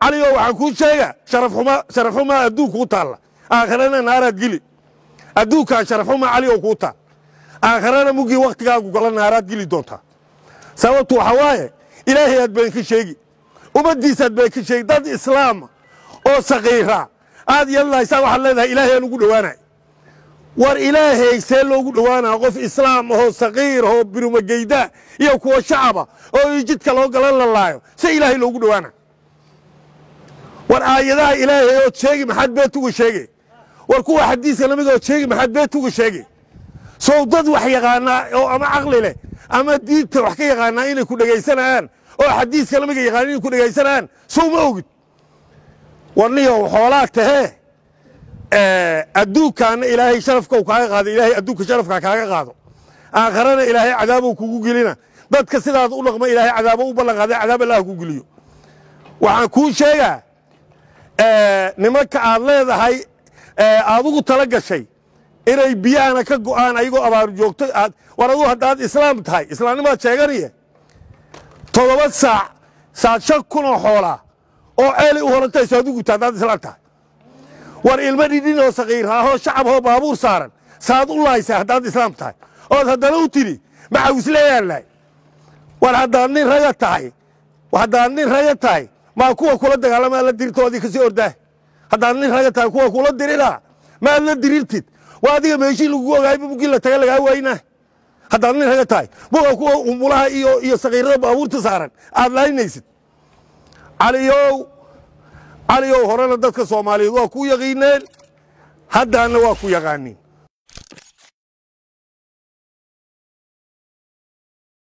caliyo waxaan kuu sheega sharafxuma sharafxumaa adduunka u taalla aakharana naaraad geli adduunkaa sharafxumaa caliyo kuu taal aakharana muggii wakhtigaagu gala naaraad geli doontaa sababtu waxaa waaye ilaahay aad been ka sheegi ummaddiisaad been ka sheegi dad islaama oo saqiira aad yeelanaysaa waxaad leedahay ilaahay aan ugu dhowaanay war ilaahay see loogu dhowaanaa qof islaam ahoo saqiir ahoo birumageyda iyo kuwa shacaba oo jidka loo galan lalaayo se ilaahay loogu dhowaana war aayadaha ilaahay ood sheegi maxaad beet uga sheege war kuwa xadiiska nabiga ood sheegi maxaad beet uga sheege sow dad wax yaqaanaa oo ama caqli leh ama diinta wax ka yaqaanaa inay ku dhegaysanayaan oo xadiiska nabiga yaqaan inay ku dhegaysanayaan sow ma ogid warniyow xoolaag tahee adduunkaana ilaahay sharafkau kaaga qaado ilaahay adduunka sharafkaa kaaga qaado aakharana ilaahay cadaabou kugu gelina dadka sidaad u dhaqma ilaahay cadaabo u ballan qaada cadaab allah ku geliyo waxaan kuu sheegaa nimanka aad leedahay aad ugu tala gashay inay biyahana ka go'aan ayagoo abaaru joogto aad war aduu haddaad islaam tahay islaamnimaad sheeganiye toddoba saac saad shan kunoo xoolaa oo ceelay u horantayso aad u gubta haddaad islaam tahay war ilmo dhidhin oo saqiiraahoo shacab oo baabuur saaran saad u laaysa haddaad islaam tahay ood haddana u tidhi maxawisleeyaan lahay war haddaad nin raga tahay haddaad nin raga tahay maa kuwa kula dagaalamaa la dirirtoodii kasii ordaah haddaad nin raga tahay kuwa kula dirirhaa maad la dirirtid waa adiga meeshii lagu ogaayba mugii la taga lagaa waynaa haddaad nin raga tahay muga kuwa umulaha iyo iyo saqiirada baabuurta saaran aad laaynaysid caliyow caliyow horena dadka soomaaliyeed waa ku yaqiineen haddaana waa ku yaqaaniin